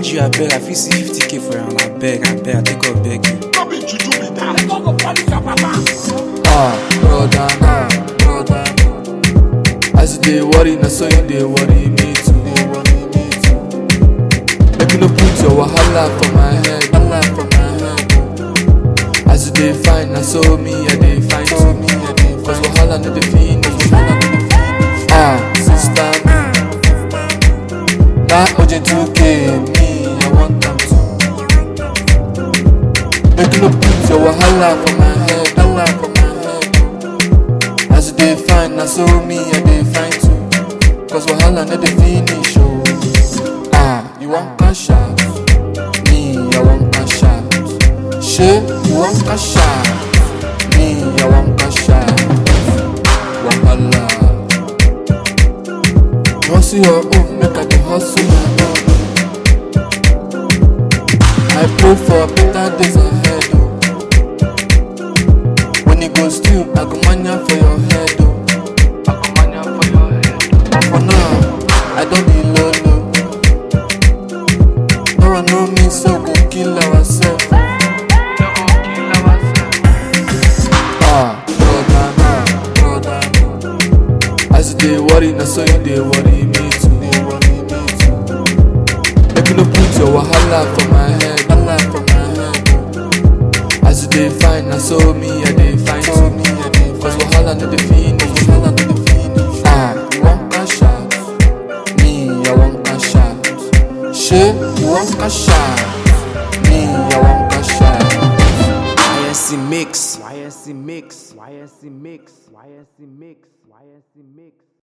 G, I beg, I fit see 50k for am, I beg, I beg, I take up begging. No be juju be that. Ah, brother, nah, brother. As you dey worry, na so you dey worry me too. Make you no put your wahala for my head, wahala for my head. As you dey fine, na so me I dey fine too. Me I dey cause wahala no dey finish. wahala no dey finish. Ah, sister me, that urgent 2k me I want am too. Make you no put your wahala for my head, wahala for my head. As you dey fine, na so me I dey fine too. Cause wahala no dey finish, oh. Ah, you want cash out? Me, I want cash out. Shey, you want cash out? Me, I want cash out. Wahala. You hustle your own, make I dey hustle my own. I pray for better days ahead, oh. When it goes still, I go mania for your head, oh. I go mania for your head. For now, I don't be low, low. No one know me, so go kill ourselves. Ah, brother, nah, brother. As you dey worry, na so you dey worry me too. Dey worry me too. Make you no put your wahala for my head, wahala for my head. As you dey fine, na so me I dey fine too. Me I dey cause wahala no dey finish, wahala no dey finish. Ah, you want cash out? Me, I want cash out. Shey, you want cash out? Me, I want cash out. YSC mix. YSC mix, YSC mix, YSC mix, YSC mix.